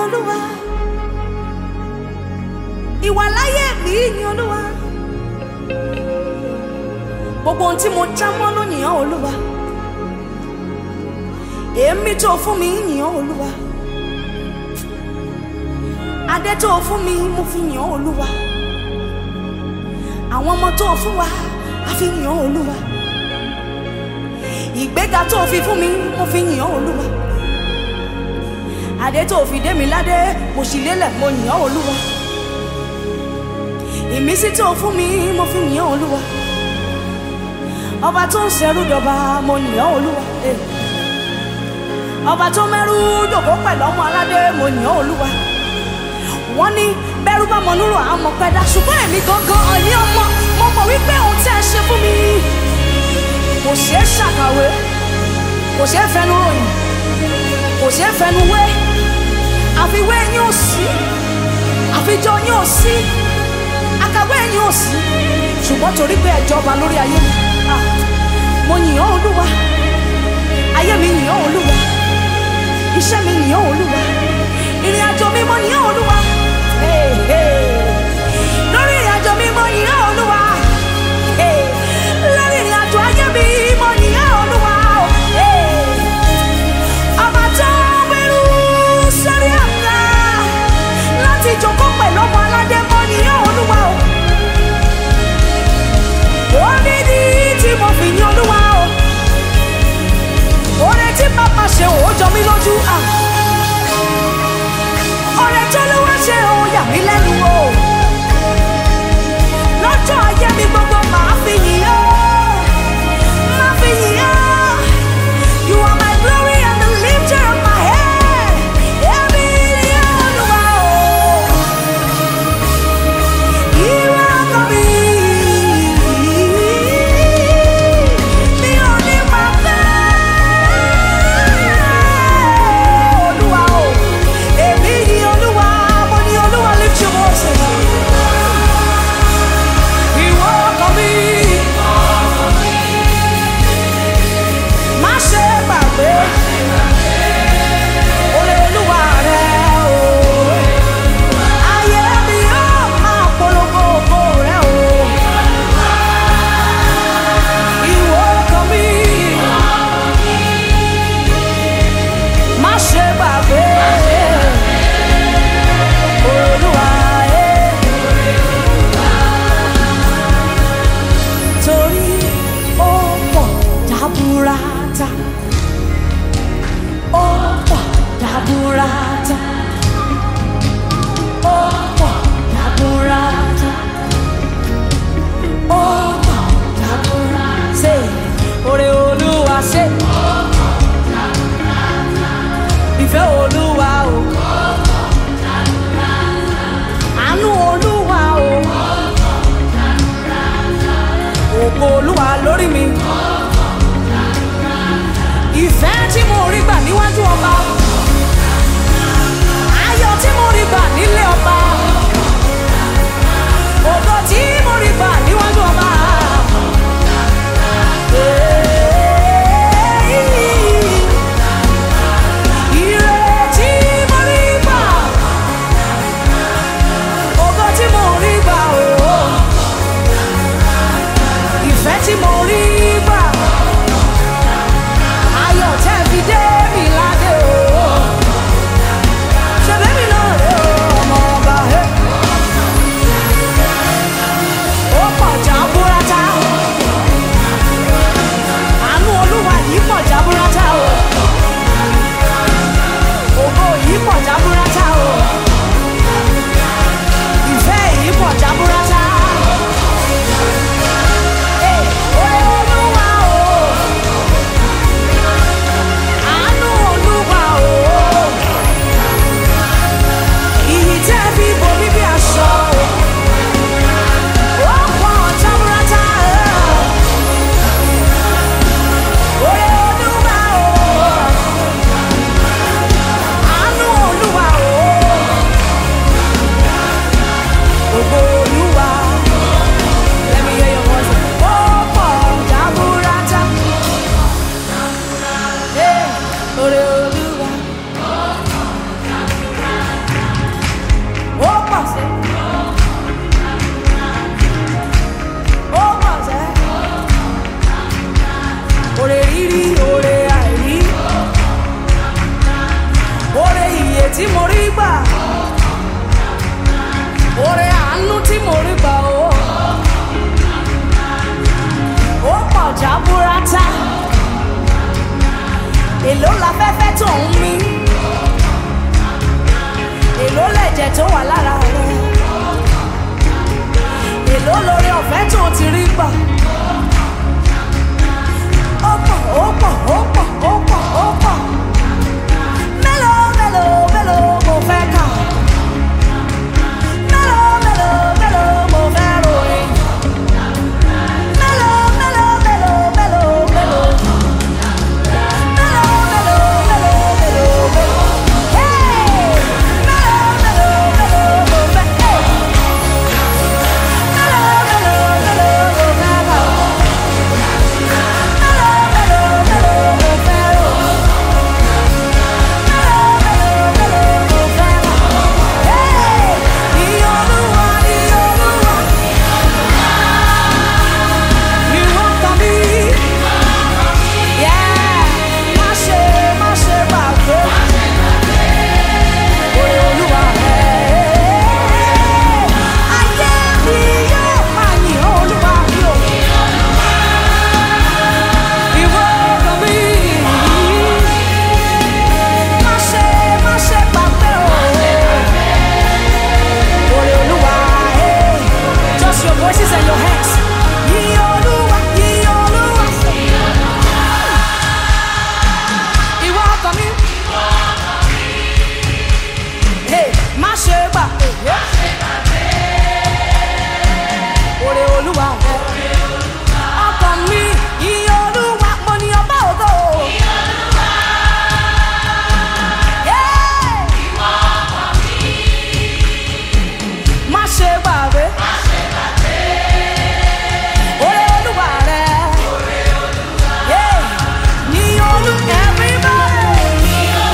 olúwa ìwàláyé mi yìn olúwa gbogbo ohun tí mo já mọ́ ló yìn ọ́ olúwa èémí tó fún mi yìn ọ́ olúwa adé tó fún mi mo fi yìn ọ́ olúwa àwọn ọmọ tó fún wa a fi yìn ọ́ olúwa ìgbéga tó fi fún mi mo fi yìn ọ́ olúwa adé tó fi dé mi ládé mo sì lélẹ̀ mo yìn ọ́ olúwa ìmísí tó fún mi mo fi yìn ọ́ olúwa ọba tó ń ṣẹrú dọba mo yìn ọ́ olúwa eh. ọba tó mẹ́rú dòkó pẹ̀lú ọmọ aládé mo yìn ọ́ olúwa wọ́n ní bẹ́rù bá mọ núrò àwọn ọmọ pẹ́dá ṣùgbọ́n èmi gangan ọ̀ní ọmọ mo mọ̀ wípé ohun tí ẹ ṣe fún mi kò ṣeé ṣàkàwé kò ṣeé fẹnu ròyìn kò ṣeé fẹnu wé àfiwé yín ò sí àfijọ yín ò sí àkàwé yín ò sí ṣùgbọ́n torí pé ẹ jọba lórí ayé mi ah, mo yìn ọ́ olúwa ayé mi yìn ọ́ olúwa iṣẹ́ mi yìn ọ́ olúwa ìrìn àjò mi mo yìn ọ́ olúwa Hey, hey. lórí ìrìn àjò mi mo yìn ọ́ olúwa Hey, lórí ìrìn àjò ayé mi mo yìn ọ́ olúwa Hey. ọba tó gbẹrú sórí àga láti jókòó pẹ̀lú ọmọ aládé mo yìn ọ́ olúwa o ó ní ní tí mo fi yìn olúwa o oore tí bàbá ṣe ò jọ mí lójú à oore tó ló wá ṣe ò yà mí lẹ́nu o lọ́jọ́ ayé mi gbogbo màá fi yìn ọ́ màá fi yìn ọ́ you are my glory and the lifter of my head èmi ni Olúwa o ìwọ ọkọ mi mi ò ní máa fẹ́ olúwa o èmi ni olúwa mo ní olúwa lift your voice ìwọ ọkọ mi má ṣe gbàgbé oore olúwa rẹ o ayé mi yóò máa polongo ògo rẹ o ìwọ ọkọ mi. má ṣe gbàgbé olúwa ẹ. torí ó pọ̀ dábúrátà ó pọ̀ dábúrátà ó pọ̀ dábúrátà ó pọ̀ dábúrátà ṣe oore olúwa ṣe. ìfẹ́ olúwa o. àánú olúwa o. ògo olúwa lórí mi. ìfẹ́ tí mo rí gbà níwájú ọba. ayọ̀ tí mo rí gbà nílé ọba. ògo tí mo rí gbà níwájú ọba. Ìrètí mo rí gbà, ògo tí mo rí gbà o, ìfẹ́ tí mo rí gbà, ayọ̀ tẹ́ fi dé mi ládé o. Ṣèbí mi náà rè o, ọmọ ọba. èló la fẹ́fẹ́ tó ń mí èló lẹ̀jẹ̀ tó wà lára rẹ èló lórí ọ̀fẹ́ tó ti rí gbà ó pọ̀ ó pọ̀ ó pọ̀ ó pọ̀ ó pọ̀ mélòó mélòó mélòó mo fẹ́ kà mélòó mélòó mélòó mo fẹ́ ròyìn mélòó mélòó mélòó mélòó mélòó. Yeah, má ṣe má ṣe gbàgbé. Oore Olúwa rẹ̀. Ayé mi yóò máa yìn Olúwa mi o. Ìwọ ọkàn mi. Má ṣe má ṣe gbàgbé o. Oore Olúwa rẹ̀. Just your voices and your hands. Yìn Olúwa, yìn Olúwa. Ìwọ ọkàn mi. Hey, má ṣe gbà. Oore Olúwa rẹ̀. Ọkàn mi, iye Olúwa, mo ní ọba ògo. Yeah. Má ṣe gbàgbé. Oore Olúwa rẹ̀. Yeah. Ní olú everybody.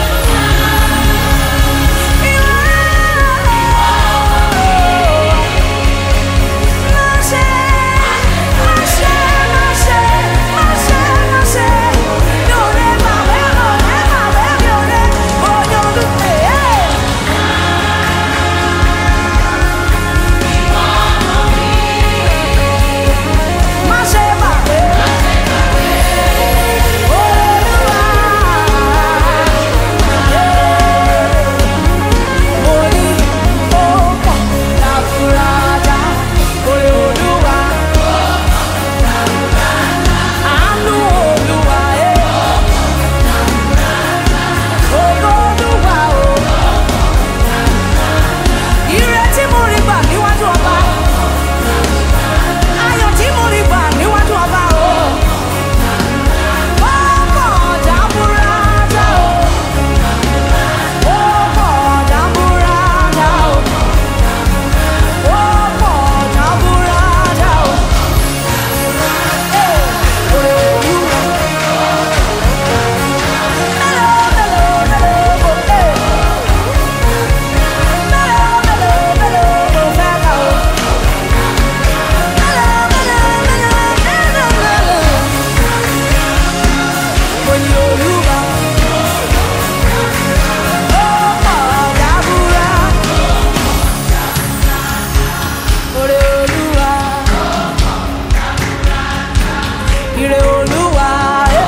Orí ó pọ̀ láfúrájá, orí Olúwa. Àánú Olúwa ẹ̀. Ògo Olúwa o. Ire tí mo rí gbà níwájú ọba. Ayọ̀ tí mo rí gbà níwájú ọba o. Ó pọ̀ jábúrádá o. Ó pọ̀ jábúrádá o. Ó pọ̀ jábúrádá o. Ee, oore Olúwa. Mélòó, mélòó, mélòó mo fẹ́? Mélòó, mélòó, mélòó mo fẹ́ kà o? Mélòó, mélòó, mélòó, mélòó, mélòó? Mo ní Olúwa. Ó pọ̀ jábúrá. Oore Olúwa. Ire Olúwa. eh.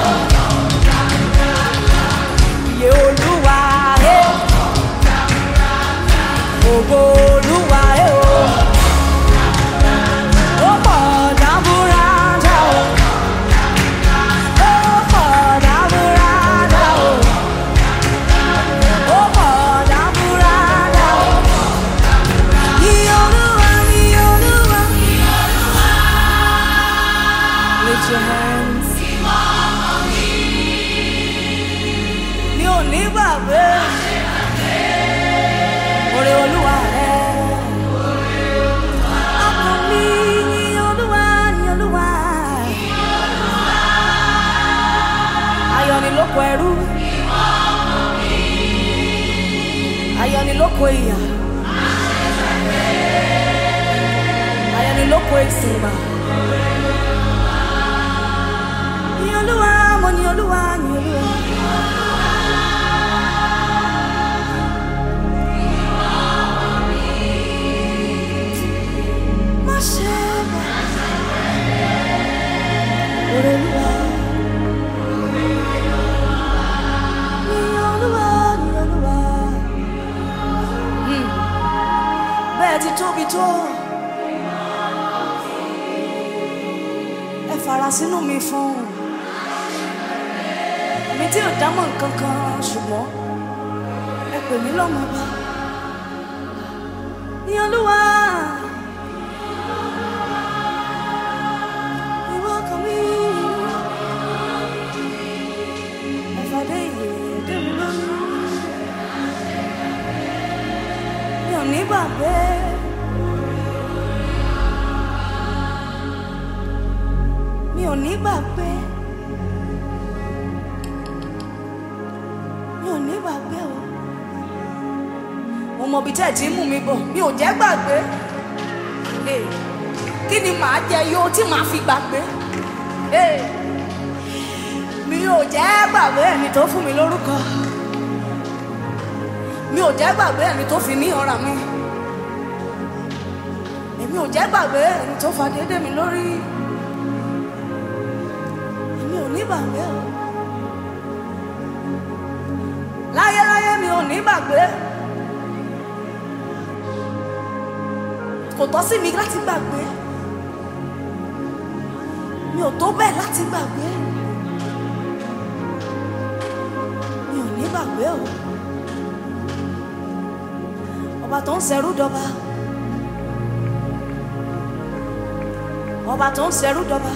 Iye Olúwa. eh. Ògo Olúwa. eh, o. Ó pọ̀ jábúrádá o. Ó pọ̀ jábúrádá o. Ó pọ̀ jábúrádá o. Iye Olúwa, iye Olúwa. Lift your hands. Mi ò ní gbàgbé. Oore Olúwa rẹ̀. Ọkàn mi yìn Olúwa, yìn Olúwa. Ayọ̀ ni lóko ẹrú. Ayọ̀ ni lóko ìyà. Ayọ̀ ni lóko ìsìnbà. Yìn Olúwa, mo yìn Olúwa, yìn Olúwa. Má ṣe gbàgbé. Oore Olúwa. fara sínú mi fún mi tí ò dámọ̀ nǹkan kan ṣùgbọ́n ẹ pè mí lọ́mọ bá ní olúwa ìwọ kan mi ẹ̀fọ́dé ìyè dé mi lórí mi ò ní gbàgbé. mi ò ní gbàgbé mi ò ní gbàgbé o mo mọ ibi tẹ́ ẹ̀ ti ń mú mi bọ̀ mi ò jẹ́ gbàgbé Eh, kí ni màá jẹ yó tí màá fi gbàgbé Eh, mi ò jẹ́ gbàgbé ẹni tó fún mi lórúkọ mi ò jẹ́ gbàgbé ẹni tó fi mí ọ̀ràn mi èmi ò jẹ́ gbàgbé ẹni tó fa déédéé mi lórí mi ò ní gbàgbé o láyéláyé mi ò ní gbàgbé kò tọ́ sí mi láti gbàgbé mi ò tó bẹ́ẹ̀ láti gbàgbé mi ò ní gbàgbé o ọba tó ń ṣẹrú dọba ọba tó ń ṣẹrú dọba.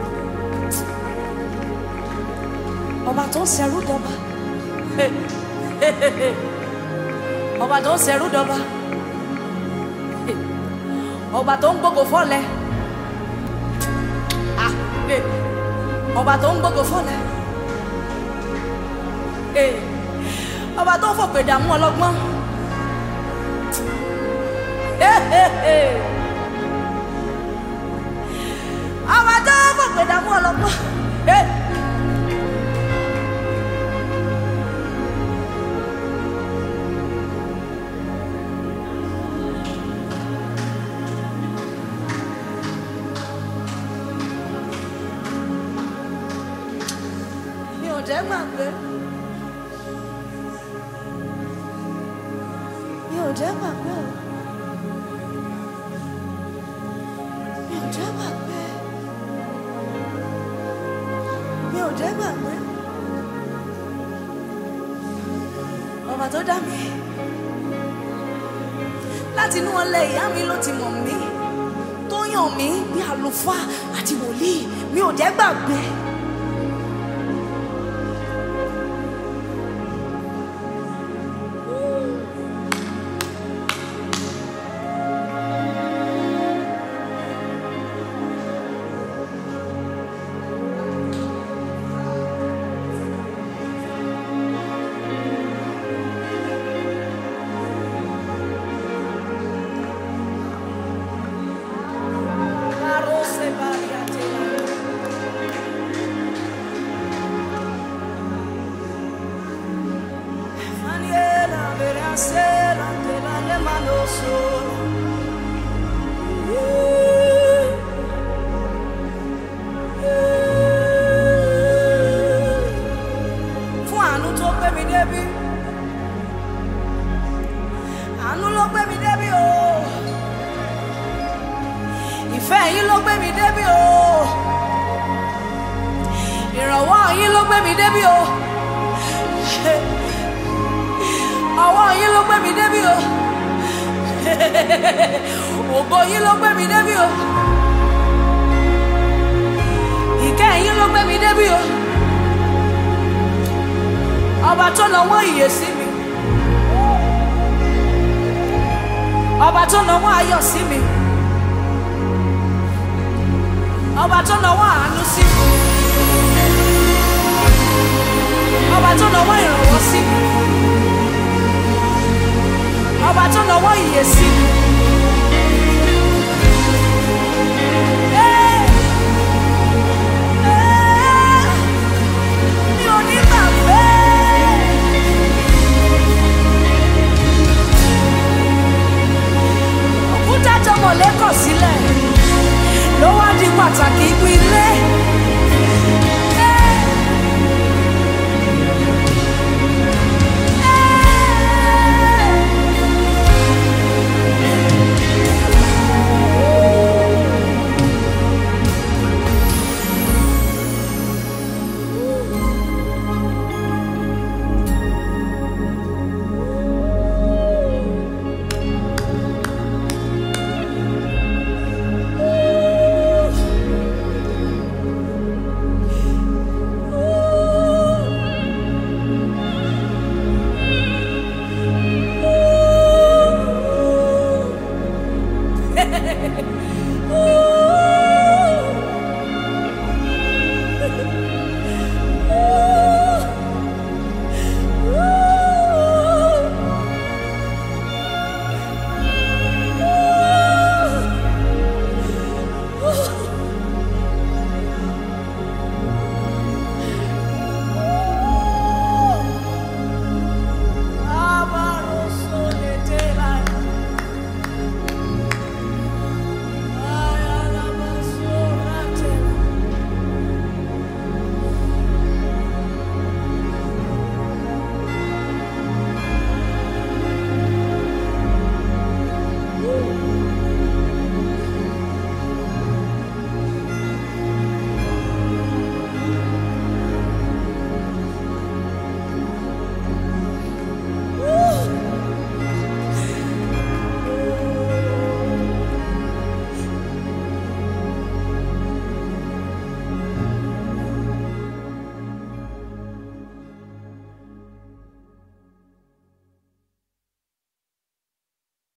ọba tó ń ṣẹrú dọba ọba tó ń ṣẹrú dọba ọba tó ń gbógo fọlẹ Ah, eh. ọba tó ń gbógo fọlẹ Eh. ọba tó ń fòpè dààmú ọlọ́gbọ́n Eh, eh, eh. ọba tó ń fòpè dààmú ọlọ́gbọ́n. Eh. mi ò jẹ́ gbàgbé mi ò jẹ́ gbàgbé o mi ò jẹ́ gbàgbé mi ò jẹ́ gbàgbé ọba tó dá mi láti inú ọlẹ ìyá mi ló ti mọ̀ mí tó yàn mí bí àlùfáà àti wòlíì mi ò jẹ́ gbàgbé. Carose variatela. Maniera verasera te la le mano sola. Fún àánú tó gbé mi débi. Àánú ló gbé mi débi o. Ìfẹ́ yín ló gbé mi débi o. Ìrànwọ́ yín ló gbé mi débi o. Ọwọ́ yín ló gbé mi débi o. Ògo yín ló gbé mi débi o. Ìkẹ́ yín ló gbé mi débi o. Ọba tó nawọ́ ìyè sí mi. Ọba tó nawọ́ ayọ̀ sí mi. Ọba tó nawọ́ àánú sí mi.